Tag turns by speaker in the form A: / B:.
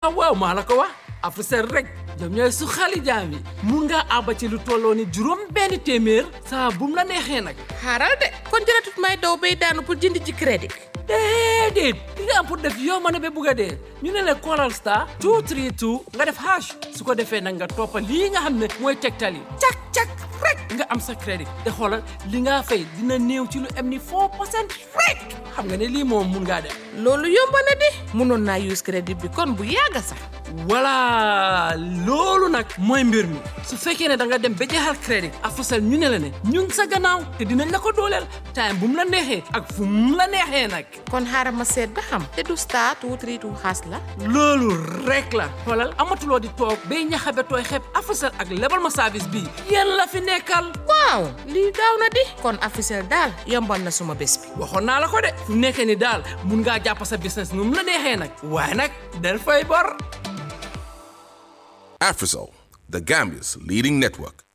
A: waaw maa la ko wax Africell rek ñoom ñooy su xali jaam yi mun ngaa àbba ci lu tolloo ni juróom benn téeméer saa bum la neexee nag
B: xaaral de kon jëratut may daw bay daanu pour jënd ci crédit
A: déedéet li nga am pour def yow ma ne ba bugg a dee ñu ne la Coral Star 232 nga def hash su ko defee nag nga toppa lii nga xam ne mooy tegtal yi cak cak rek nga am sa crédit te xoolal li nga fay dina néew ci lu am ni 4 percent rek xam nga ne lii moom mun ngaa def
B: loolu yomb na di mënoon naa use crédit bi kon bu yàgga sax
A: voilà loolu nag mooy mbir mi su fekkee ne da nga dem ba jeexal crédit Africell ñu ne la ne ñu ngi sa gannaaw te dinañ la ko dooleel time bu mu la neexee ak fu mu la neexee nag
B: kon xaaral ma seet ba xam te du star two three two xaas la
A: loolu rek la xoolal amatuloo di toog bay ñaxabe tooy xeeb Africell ak lebal ma service bii yéen la fi nekkal
B: waaw lii gaaw na di kon Africell daal yombal na suma bés bi
A: waxoon naa la ko de fu nekkee ni daal mun ngaa jàpp sa business nu mu la neexee nag waaye nag del fay bor
C: Afrisol, the Gambia's leading network.